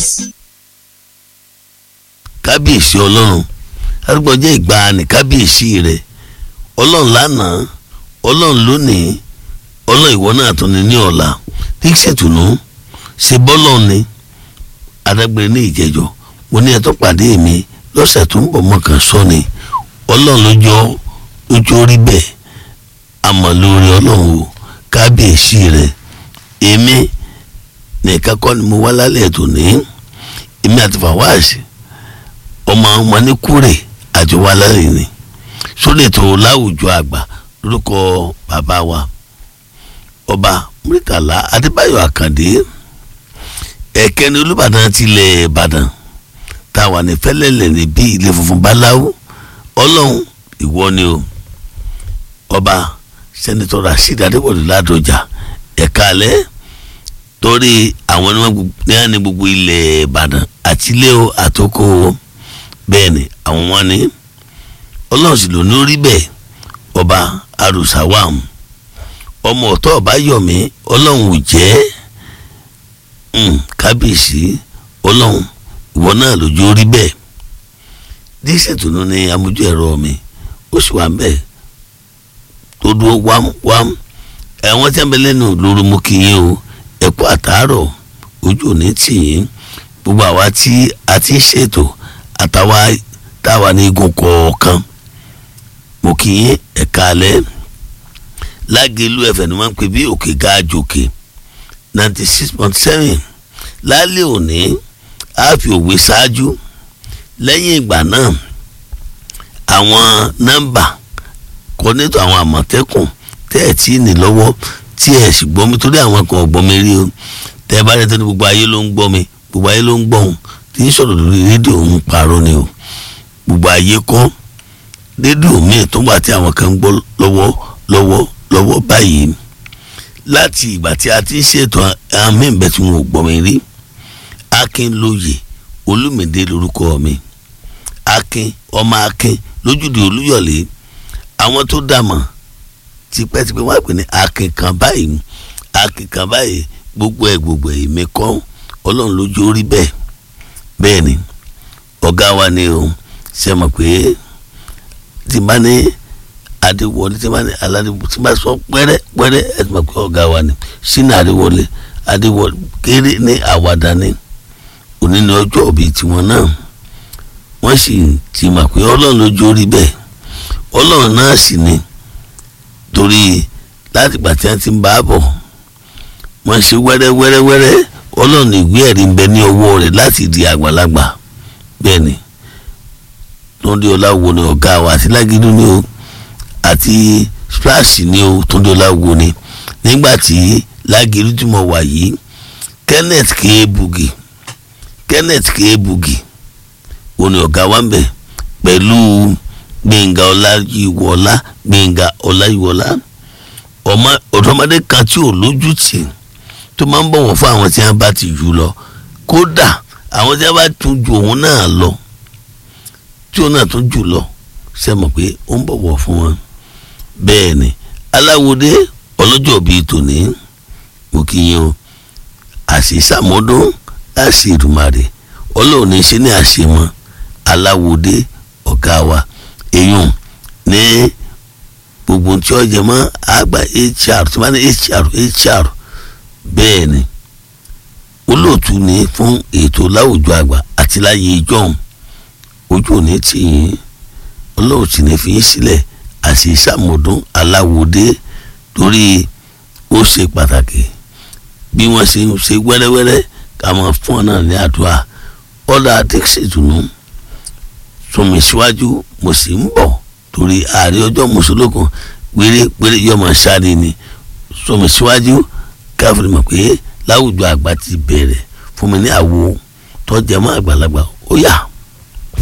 kábíyèsí ọlọ́run arúgbó jẹ́ ìgbàanì kábíyèsí rẹ̀ ọlọ́run lánàá ọlọ́run lónìí ọlọ́run ìwọ náà tún ní ní ọ̀la díṣètùnú ṣe bọ́lọ̀ ni adágbére ní ìjẹjọ mo ní ẹtọ́ pàdé mi lọ́sẹ̀ tó ń bọ̀ mọ́kàn sọ ni ọlọ́run lójó lójó rí bẹ́ẹ̀ àmọ́ lórí ọlọ́run o kábíyèsí rẹ̀ èmi nìkan kọ́ ni mo wá lálẹ́ tó ní èmi àti fàwáàsì ọmọ ọmọ ní kúrè àti wá lálẹ́ ni sóde tó láwùjọ àgbà lórúkọ bàbá wa ọba Murtala Adébáyọ̀ Àkàndé ẹ̀kẹ́ni Olúbàdàn tilẹ̀ Ìbàdàn táwa ní fẹ́lẹ́lẹ̀ níbí ilé funfun báláwo ọlọ́run ìwọ ni o ọba sẹ́nitọ́ Rasheed Adébọ̀dé Ládọjà ẹ̀ka alẹ́ torí àwọn ní wọn ní gbogbo ilẹ̀ Ìbàdàn àtìlẹ́ o àtòkò o bẹ́ẹ̀ ni àwọn wọn ní ọlọ́run sì ló ní orí bẹ́ẹ̀ ọba arusawam ọmọ ọ̀tọ́ ọba yọ̀mí ọlọ́run ò jẹ́ kábíyèsí ọlọ́run ìwọ náà lójú orí bẹ́ẹ̀ díṣẹ́ tó ní amójú ẹ̀rọ mi ó sì wà bẹ́ẹ̀ tó dúró wámwám ẹ̀wọ̀n tí a bẹ lẹ́nu lóru mú kí yín o ẹ̀kú àtàárọ̀ ojú òní tì yín gbogbo àwa tí a ti ń ṣètò àtàwa táwa ní igun kọ̀ọ̀kan mo kì í ẹ̀ka alẹ́ lágẹ̀lú ẹ̀fẹ̀ ni wọ́n ń pè bí òkè ga àjòkè ninety six point seven lálẹ́ òní a fi òwe ṣáájú lẹ́yìn ìgbà náà àwọn nọ́mbà kọ́nẹ́tọ̀ àwọn àmọ̀tẹ́kùn tẹ́ ẹ̀ tí ì ní lọ́wọ́ tí ẹ̀ sì gbọ́ mi torí àwọn kan ò gbọ́ mi rí o tẹ́ ẹ bá rẹ̀ tó ní gbogbo ayé ló ń gbọ́ mi gbogbo ayé ló ń gbọ́ òun tí ń sọ̀rọ̀ lórí rédíò ń parọ́ ni o gbogbo ayé kọ́ rédíò míì tó wà tí àwọn kan ń gbọ́ lọ́wọ́ lọ́wọ́ lọ́wọ́ báyìí láti ìgbà tí a ti ń ṣètò àmì ìbẹ́ tí wọn ò gbọ́ mi rí Akínlóye Olúmídé lórúkọ mi Akin ọmọ Akin lójúde Olúyọ̀lé àwọn tó dàmọ̀ tipẹ́tipẹ́ wọ́n á pè ní Akin kan báyìí Akin kan báyìí gbogbo ẹ̀ gbogbo ẹ̀ mi kọ́ Ọlọ́run lójú orí bẹ́ẹ̀ bẹ́ẹ̀ ni ọ̀gá wa ni o ṣe mọ̀ pé tí n bá ní adéwọlé tí n bá ní aládéwọlé tí n bá sọ pẹ́rẹ́ pẹ́rẹ́ ẹ ti mọ̀ pé ọ̀gá wa ni sínú adéwọlé adéwọlé kéré ní àwàdà ni òní ní ọjọ́ òbí tiwọn náà wọ́n sì ti mọ̀ pé ọlọ́run lójú orí bẹ́ẹ̀ ọlọ́run náà sì ni torí láti gbà tí wọ́n ti ń bá a bọ̀ wọ́n ṣe wẹ́rẹ́ wẹ́rẹ́ wẹ́rẹ́ ọlọ́run ìwé ẹ̀rí ń bẹ ní ọwọ́ rẹ̀ láti di àgbàlagbà bẹ́ẹ̀ ni túndé ọláwo ni ọ̀gá wa àti lágídú ni o àti splash ni o túndé ọláwo ni nígbà tí lágídú tí mo wà yìí kenneth kéébùgì kenneth kéébùgì o ní ọ̀gá wa ń bẹ pẹ̀lú gbẹ̀ngà ọláyíwọlá gbẹ̀ngà ọláyíwọlá ọ̀dọ́mọdé kan tí ò lójú tì tó máa ń bọ̀wọ̀ fún àwọn tí wọ́n bá ti jù lọ kódà àwọn tí wọ́n bá tún ju òun náà lọ tí òun náà tún jù lọ ṣe mọ̀ pé ó ń bọ̀wọ̀ fún wọn bẹ́ẹ̀ ni aláwòdé ọlọ́jọ́ bíi tòní mo kí yín o àṣìṣàmọ́dún àṣìrùmàrè ọlọ́run ní ṣe ní àṣemọ́ aláwòdé ọ̀gá wa èèyàn ní gbogbo tí ó jẹ mọ́ àgbà hr tí wọ́n ní hr hr bẹ́ẹ̀ ni olóòtú ni fún ètò láwùjọ àgbà àti láyé ìjọ́un ojú òní tì yín olóòtú ni fi yín sílẹ̀ àti ìsàmọ̀dún aláwòdé torí ó ṣe pàtàkì bí wọ́n ṣe ń ṣe wẹ́rẹ́wẹ́rẹ́ ká máa fún ọ náà ní àdúrà ọ̀dà dixie tùnú sùnmí síwájú mo sì ń bọ̀ torí ààrẹ ọjọ́ mùsùlùkùn péré péré yọmọ sáré ni sùnmí síwájú káfíń mọ̀ pé láwùjọ àgbà ti bẹ̀rẹ̀ fún mi ní àwo tọ́jà mọ́ àgbàlagbà ó yá.